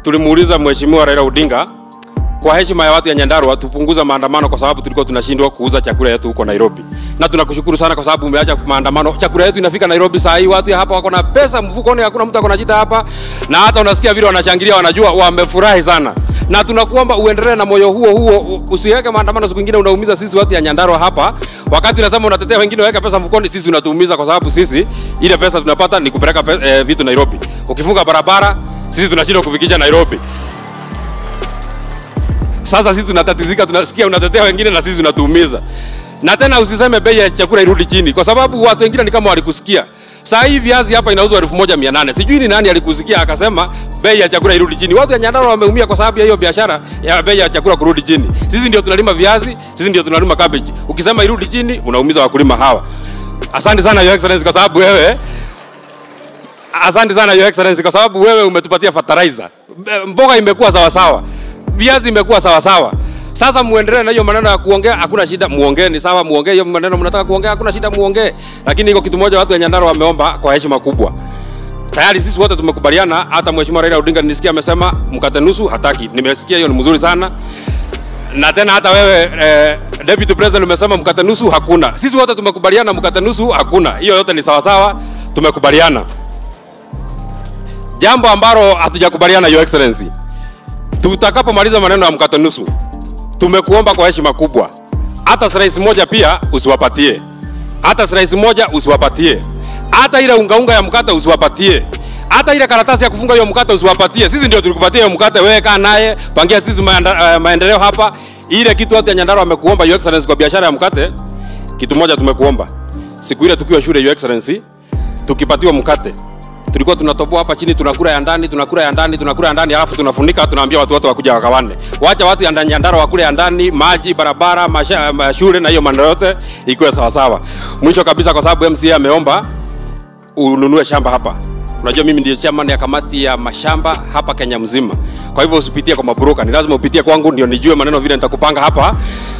tulimuuliza mheshimiwa Raila Odinga kwa heshima ya watu ya Nyandarua tupunguza maandamano kwa sababu tulikuwa tunashindwa kuuza chakula yetu huko Nairobi. Na tunakushukuru sana kwa sababu umeacha maandamano. Chakula yetu inafika Nairobi saa hii, watu ya hapa wako na pesa mfukoni, hakuna mtu akona jita hapa, na hata unasikia vile wanashangilia, wanajua wamefurahi sana. Na tunakuomba uendelee na moyo huo huo, usiweke maandamano siku nyingine, unaumiza sisi watu ya Nyandarua hapa. Wakati unasema unatetea wengine waweka pesa mfukoni, sisi unatuumiza kwa sababu sisi ile pesa tunapata ni kupeleka pe, eh, vitu Nairobi. Ukifunga barabara, sisi tunashindwa kufikisha Nairobi. Sasa sisi tunatatizika, tunasikia unatetea wengine na sisi unatuumiza. Na tena usiseme bei ya chakula irudi chini, kwa sababu watu wengine ni kama walikusikia. Saa hii viazi hapa inauzwa elfu moja mia nane. Sijui ni nani alikusikia akasema bei ya chakula irudi chini. Watu ya Nyandarua wameumia kwa sababu ya hiyo biashara ya bei ya chakula kurudi chini. Sisi ndio tunalima viazi, sisi ndio tunalima cabbage. Ukisema irudi chini, unaumiza wakulima hawa. Asante sana Your Excellency kwa sababu wewe Asante sana Your Excellency kwa sababu wewe umetupatia fertilizer. Mboga imekuwa sawa sawa viazi imekuwa sawa sawa. Sasa muendelee na hiyo maneno ya kuongea, hakuna shida, muongee ni sawa, muongee hiyo maneno mnataka kuongea, hakuna shida, muongee. Lakini iko kitu moja watu wa Nyandarua wameomba kwa heshima kubwa. Tayari sisi wote tumekubaliana, hata Mheshimiwa Raila Odinga nisikia amesema mkate nusu hataki. Nimesikia hiyo ni mzuri sana. Na tena hata wewe eh, Deputy President umesema mkate nusu hakuna. Sisi wote tumekubaliana mkate nusu hakuna. Hiyo yote ni sawa sawa, tumekubaliana. Jambo ambalo hatujakubaliana Your Excellency tutakapomaliza maneno ya mkate nusu, tumekuomba kwa heshima kubwa, hata slice moja pia usiwapatie, hata slice moja usiwapatie, hata ile unga unga ya mkate usiwapatie, hata ile karatasi ya kufunga hiyo mkate usiwapatie. Sisi ndio tulikupatia hiyo mkate, wewe kaa naye, pangia sisi maenda, uh, maendeleo hapa. Ile kitu watu ya Nyandarua wamekuomba Your Excellency kwa biashara ya mkate, kitu moja tumekuomba siku ile tukiwa shule Your Excellency, tukipatiwa mkate tulikuwa tunatoboa hapa chini, tunakula ya ndani, tunakula ya ndani, tunakula ya ndani, alafu tunafunika, tunaambia watu wote wakuja wakawane. Wacha watu ya ndani Nyandarua wakule ya ndani, maji, barabara, masha, mashule na hiyo maneno yote ikuwe sawa sawa. Mwisho kabisa, kwa sababu MCA ameomba ununue shamba hapa. Unajua mimi ndiye chairman ya kamati ya mashamba hapa Kenya mzima. Kwa hivyo usipitie kwa mabroka, ni lazima upitie kwangu ndio nijue maneno vile nitakupanga hapa